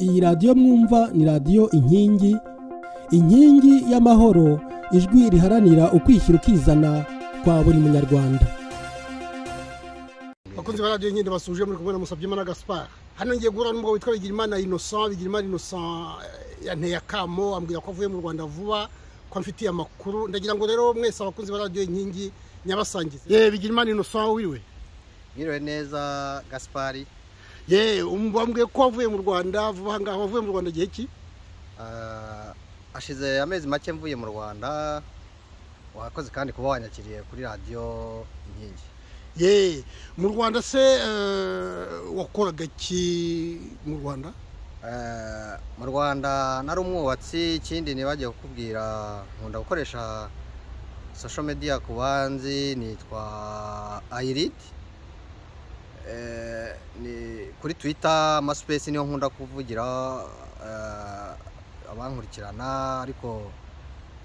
iyi radiyo mwumva ni radiyo inkingi inkingi y'amahoro ijwi riharanira ukwishyira ukizana kwa buri munyarwanda bakunze baradiyo nyine basuje muri kumwe na musabyimana gaspar hano ngiye guhura n'umugabo witwa bigirimana innocent bigirimana innocent yanteye akamo ambwira ko avuye mu rwanda vuba ko amfitiye amakuru ndagira ngo rero mwese abakunzi ba radiyo inkingi nyabasangize ye bigirimana innocent wiwe Mwiriwe neza Gaspari ye bambwiye ko wavuye mu rwanda vuba aha ngaha wavuye mu rwanda igihe ki Ah, hashize amezi make mvuye mu Rwanda wakoze kandi kuba wanyakiriye kuri radiyo inkingi ye mu rwanda se eh, wakoraga iki mu rwanda Eh, mu Rwanda nari umwubatsi ikindi nibagiye kukubwira nkunda gukoresha social media ku banzi nitwa Airid Eh, ni kuri Twitter Maspace niyo nkunda kuvugira eh, abankurikirana ariko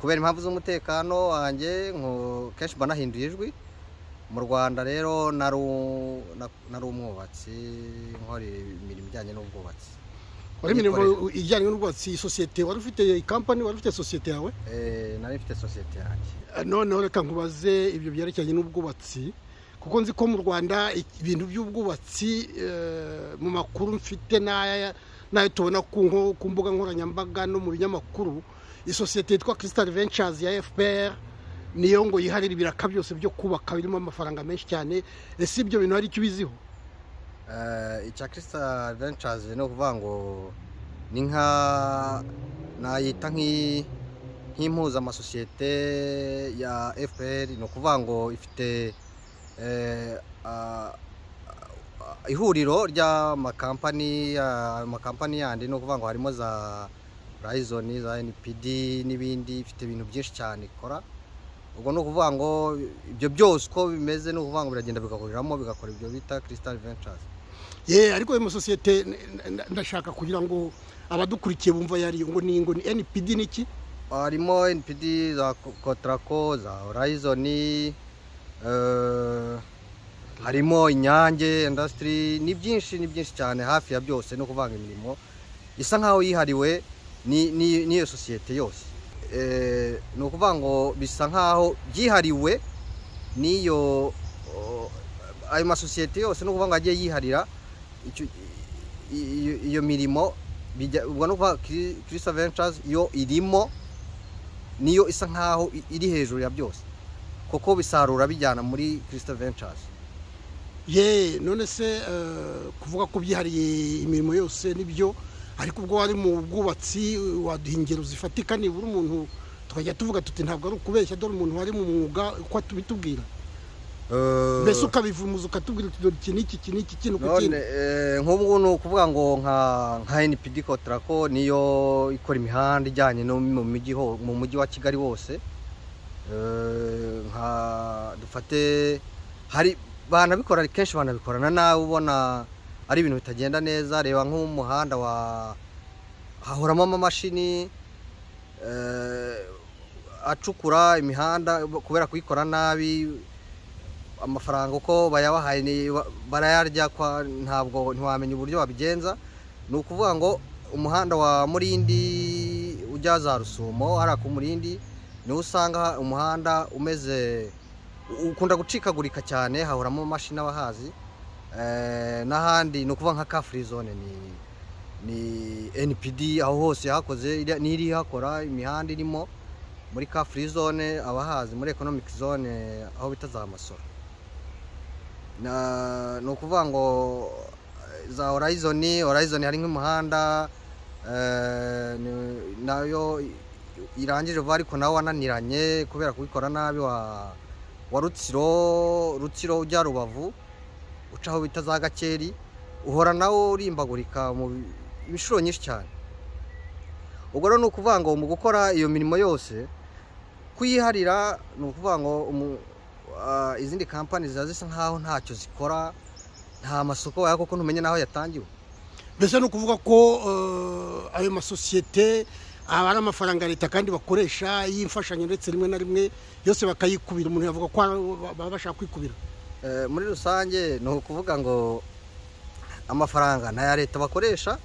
kubera impamvu z'umutekano wanjye nko- kenshi mba nahinduye ijwi mu rwanda rero nari u- na- nari umwubatsi nkora imirimo ijyanye n'ubwubatsi wari imirimo Yikorera. ijyanye n'ubwubatsi sosiyete wari ufite ikampani wari ufite sosiyete yawe Eh, nari mfite sosiyete yanjye Eh, noneho reka nkubaze ibyo byerekeranye n'ubwubatsi kuko nzi ko mu rwanda i- ibintu by'ubwubatsi eh, mu makuru mfite n'aya n'ayo tubona ku nko- ku mbuga nkoranyambaga no mu binyamakuru isosiyete yitwa crystal ventures ya fpr niyo ngo yiharira ibiraka byose byo kubaka birimo amafaranga menshi cyane ese ibyo bintu hari icyo ubiziho Eh, icya Crystal Ventures ni ukuvuga ngo ni nka nayita nk'i- nk'impuzamasosiyete ya FPR ni ukuvuga ngo ifite eh, ah, ah, ihuriro ry'amakampani ah, amakampani yandi ni ukuvuga ngo harimo za Horizon za NPD n'ibindi ifite ibintu byinshi cyane ikora ubwo ni ukuvuga ngo ibyo byose uko bimeze ni ukuvuga ngo biragenda bigahuriramo bigakora ibyo bita Crystal Ventures ye ariko ayo masosiyete n- n- ndashaka kugira ngo abadukurikiye bumva yariyo ngo ni ngo ni npd n'iki harimo NPD za Kotrako za Horizon eh, harimo Inyange industry ni byinshi ni byinshi cyane hafi ya byose no kuvanga imirimo isa nkaho yihariwe ni- ni- n'iyo sosiyete yose Eh, ni ukuvuga ngo bisa nkaho byihariwe n'iyo o, ayo masosiyete yose ni ukuvuga ngo agiye yiharira icyo- i- iyo- iyo mirimo bijya- ubwo ni ukuvuga Cri- Crystal Ventures yo irimo niyo isa nkaho i- iri hejuru ya byose kuko bisarura bijyana muri Crystal Ventures ye none se eh, kuvuga ko byihariye imirimo yose nibyo ariko ubwo wari mu bwubatsi waduha ingero zifatika nibura umuntu tukajya tuvuga tuti ntabwo ari ukubeshya dore umuntu wari mu mwuga uko atubitubwira Eh, mbese ukabivumuza ukatubwira uti dore iki n'iki iki n'iki kino ku none kindi eh, nk'ubu ni ukuvuga ngo nka nka NPD Kotrako niyo ikora imihanda ijyanye no mu mujyi ho- mu mujyi wa Kigali wose Eh, nka dufate hari banabikora kenshi banabikorana nawe ubona ari ibintu bitagenda neza reba nk'umuhanda wa hahoramo amamashini eh, acukura imihanda kubera kuyikora nabi amafaranga uko bayabahaye ni- ba- barayarya kwa ntabwo ntiwamenya uburyo babigenza ni ukuvuga ngo umuhanda wa murindi ujya za rusumo hariya ku murindi niho usanga umuhanda umeze u- ukunda gucikagurika cyane hahoramo amamashini abahazi Eh, n'ahandi ni ukuvuga nka ka free zone ni ni NPD aho hose yahakoze iriya- n'iri hakora imihanda irimo muri ka free zone abahazi muri economic zone aho bita za masoro Na- ni ukuvuga ngo eh, za horizon horizon hari nk'umuhanda eh, ni- nayo i- irangije vuba ariko nawe wananiranye kubera kubikora nabi wa wa rutsiro rutsiro ujya rubavu ucaho bita za gakeri uhora nawo urimbagurika mu bi- inshuro nyinshi cyane ubwo rero ni ukuvuga ngo mu gukora iyo mirimo yose kuyiharira ni ukuvuga ngo umu- ah, izindi kampani ziba zisa nkaho ntacyo zikora nta masoko waya kuko ntumenye n'aho yatangiwe mbese ni ukuvuga ko eh, ayo masosiyete aba ari amafaranga leta kandi bakoresha y'imfashanyo ndetse rimwe na rimwe yose bakayikubira umuntu yavuga ko ari- baba bashaka kwikubira Eh, muri rusange ni ukuvuga ngo amafaranga ni aya leta bakoresha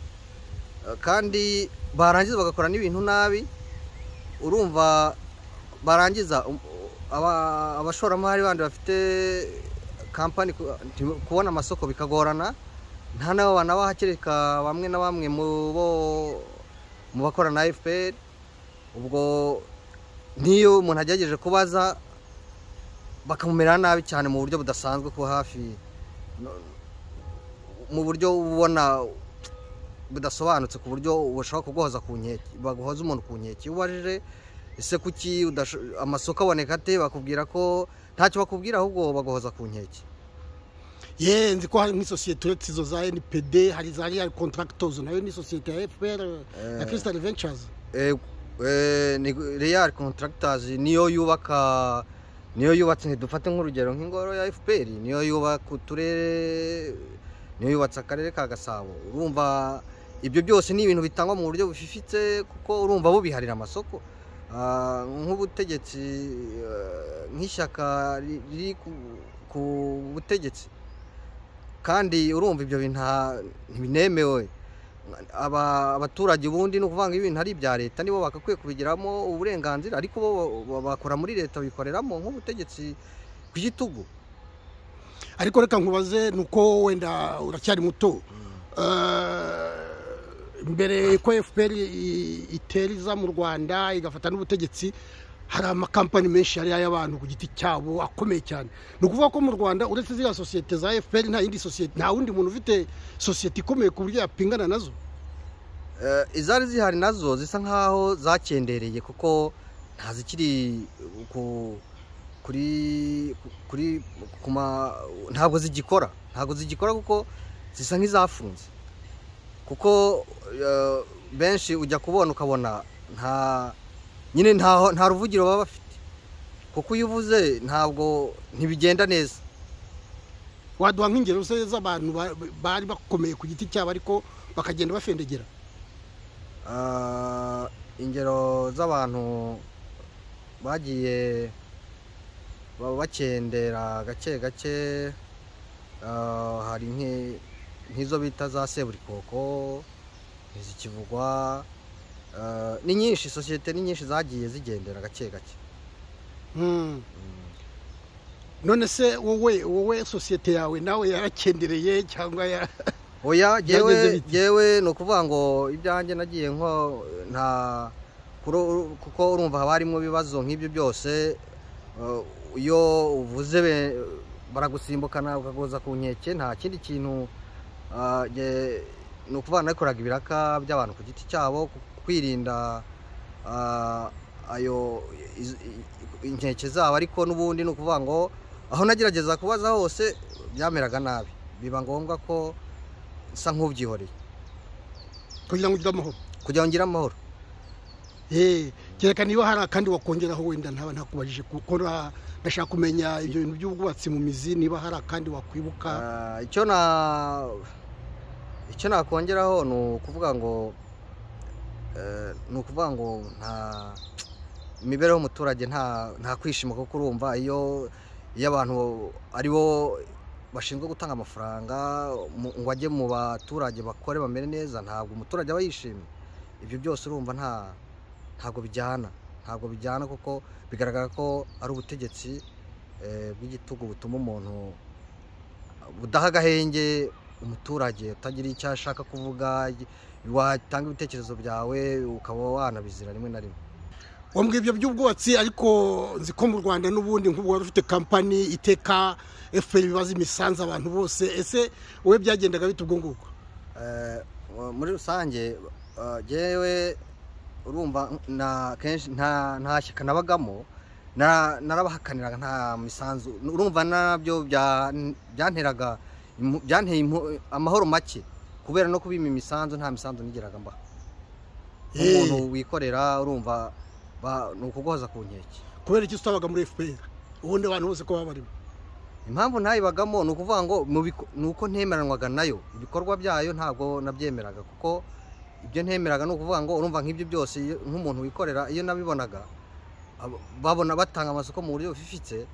kandi barangiza bagakora n'ibintu nabi urumva barangiza um- aba- abashoramari bandi bafite kampani ku- nti- kubona amasoko bikagorana nta n'abo banabahakereka bamwe na bamwe mu bo mu bakorana na FPR ubwo niyo umuntu agerageje kubaza bakamumera nabi cyane mu buryo budasanzwe ko hafi no- mu buryo ubona budasobanutse ku buryo ushobora kuguhoza ku nkeke baguhoza umuntu ku nkeke iyo ubajije ese kuki udasho- amasoko aboneka ate bakubwira ko ntacyo bakubwira ahubwo baguhoza ku nkeke ye nzi ko hari nk'isosiyete uretse izo za npd hari za real contractors nayo ni sosiyete ya fpr ya crystal ventures Eh, eh, ni real contractors niyo yubaka niyo yubatse dufate nk'urugero nk'ingoro ya fpr niyo yubaka uturere niyo yubatse akarere ka gasabo urumva ibyo byose ni ibintu bitangwa mu buryo bufifitse kuko urumva bo biharira amasoko Ah, nk'ubutegetsi eh, nk'ishyaka ri- riri ku- ku butegetsi kandi urumva ibyo bintu nta- ntibinemewe aba abaturage ubundi ni ukuvuga ngo ibintu ari ibya leta nibo bagakwiye kubigiramo uburenganzira ariko bo ba- bakora muri leta bikoreramo nk'ubutegetsi ku gitugu ariko reka nkubaze ni uko wenda uracyari muto Eh, mbere ko fpr i- iteriza mu rwanda igafata n'ubutegetsi hari amakampani menshi yari ay'abantu ku giti cyabo akomeye cyane ni ukuvuga ko mu rwanda uretse ziriya sosiyete za fpr nta yindi sosiyete nta wundi muntu ufite sosiyete ikomeye ku buryo yapingana nazo Eh, izari zihari nazo zisa nkaho zakendereye kuko ntazikiri ku kuri kuri ku ma ntabwo zigikora ntabwo zigikora kuko zisa nk'izafunze kuko eh, benshi ujya kubona ukabona nta nyine nta nta ruvugiro baba bafite kuko iyo uvuze ntabwo ntibigenda neza waduha nk'ingero se z'abantu ba- bari bakomeye ku giti cyabo ariko bakagenda bafendegera Ah, ingero z'abantu bagiye ba- bakendera gake gake ah, hari nke- nk'izo bita za seburikoko izikivugwa ah, ni nyinshi sosiyete ni nyinshi zagiye zigendera gake gake Mm. Mm. none se wowe wowe sosiyete yawe nawe yarakendereye cyangwa ya- oya Byageze jyewe bite? jyewe ni ukuvuga ngo ibyanjye nagiye nko nta kuro- kuko urumva haba harimo ibibazo nk'ibyo byose eh, iyo uvuze be- baragusimbukana ukaguza ku nkeke nta kindi kintu ah, jye- ni ukuvuga nabikoraga ibiraka by'abantu ku giti cyabo ku- kwirinda ah, ayo iz- i- inkeke zabo ariko n'ubundi ni ukuvuga ngo aho nagerageza kubaza hose byameraga nabi biba ngombwa ko nsa nk'ubyihoreye kugira ngo ugire amahoro kugira ngo ngire amahoro Eh, kereka niba hari akandi wakongeraho wenda ntaba ntakubajije gukora ndashaka kumenya ibyo bintu by'ubwubatsi mu mizi niba hari akandi wakwibuka Ah, icyo na icyo nakongeraho ni ukuvuga ngo eh, ni ukuvuga ngo nta imibereho y'umuturage nta nta kwishima kuko urumva iyo iyo abantu ari bo bashinzwe gutanga amafaranga mu- ngo ajye mu baturage bakore bamere neza ntabwo umuturage aba yishimye ibyo byose urumva nta ntabwo bijyana ntabwo bijyana kuko bigaragara ko ari ubutegetsi eh, bw'igitugu butuma umuntu budaha agahenge umuturage utagira icyo ashaka kuvuga watanga ibitekerezo byawe ukaba wanabizira rimwe na rimwe wambwira ibyo by'ubwubatsi ariko nzi ko mu rwanda n'ubundi nk'ubu wari ufite kampani iteka fpr ibibaza imisanzu abantu bose ese wowe byagendaga bite ubwo ngubwo Eh, muri rusange eh, jyewe urumva na kenshi nta nta shyaka nabagamo nara- narabahakaniraga nta misanzu urumva nabyo bya- byanteraga impu- byanteye impu- amahoro make kubera no kubima imisanzu nta misanzu nigeraga mbaha Eh, umuntu wikorera urumva ba- ni ukuguhoza ku nkeke kubera iki utabaga muri fpr ubundi abantu bose ko baba barimo impamvu ntayibagamo ni ukuvuga ngo mu biko- ni uko ntemeranwaga nayo ibikorwa byayo ntabwo nabyemeraga kuko ibyo ntemeraga ni ukuvuga ngo urumva nk'ibyo byose iyo- nk'umuntu wikorera iyo nabibonaga abo- babona batanga amasoko mu buryo bufifitse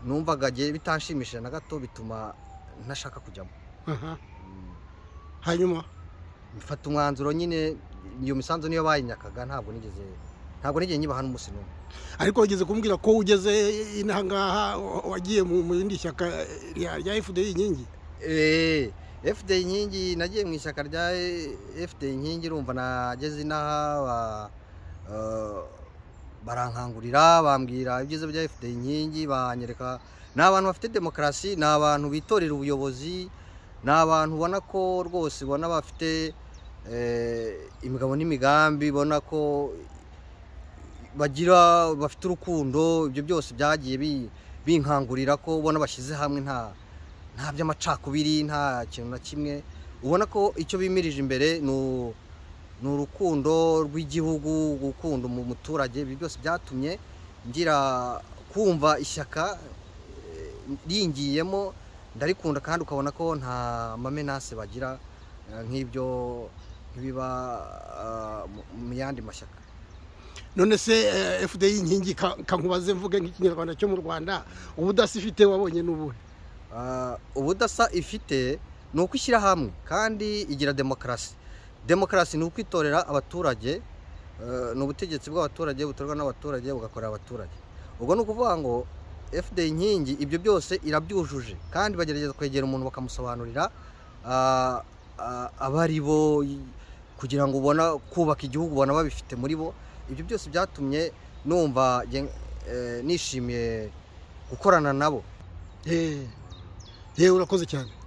numvaga jye bitanshimishije na gato bituma ntashaka kujyamo Aha. Mm. hanyuma mfata umwanzuro nyine iyo misanzu niyo bayinyakaga ntabwo nigeze ntabwo nigeze nyibaha n'umunsi n'umwe ariko wageze kumbwira ko ugeze inaha ngaha wa- wagiye mu mu rindi shyaka rya rya FDI inkingi Eh, fd inkingi nagiye mu ishyaka rya eh, fd inkingi urumva nageze inaha ba- eh, barankangurira bambwira ibyiza bya fd inkingi banyereka ni abantu bafite demokarasi ni abantu bitorera ubuyobozi ni abantu ubona ko rwose ubona bafite eh, imigabo n'imigambi ubona ko bagira bafite urukundo ibyo byose byagiye bi- binkangurira ko ubona bashyize hamwe nta nta by'amacakubiri nta kintu na kimwe ubona ko icyo bimirije imbere ni u- ni urukundo rw'igihugu gukunda mu muturage ibi byose byatumye ngira kumva ishyaka eh, ringiyemo ndarikunda kandi ukabona ko nta mamenase bagira eh, nk'ibyo nk'ibiba ah, mu- mu yandi mashyaka none se eh, FDI inkingi ka- kankubaze mvuge nk'ikinyarwanda cyo mu Rwanda ubudasi ifite wabonye n'ubuhe Ah, ubudasa ifite ni uko ishyira hamwe kandi igira demokarasi demokarasi ni ukwitorera abaturage eh, ni ubutegetsi bw'abaturage butorwa n'abaturage bugakorera abaturage ubwo ni ukuvuga ngo fd inkingi ibyo byose irabyujuje kandi bagerageza kwegera umuntu bakamusobanurira ah, ah, abari bo y- kugira ngo ubona kubaka igihugu ubona babifite muri bo ibyo byose byatumye numva nge- eh, nishimiye gukorana nabo eh yewe urakoze cyane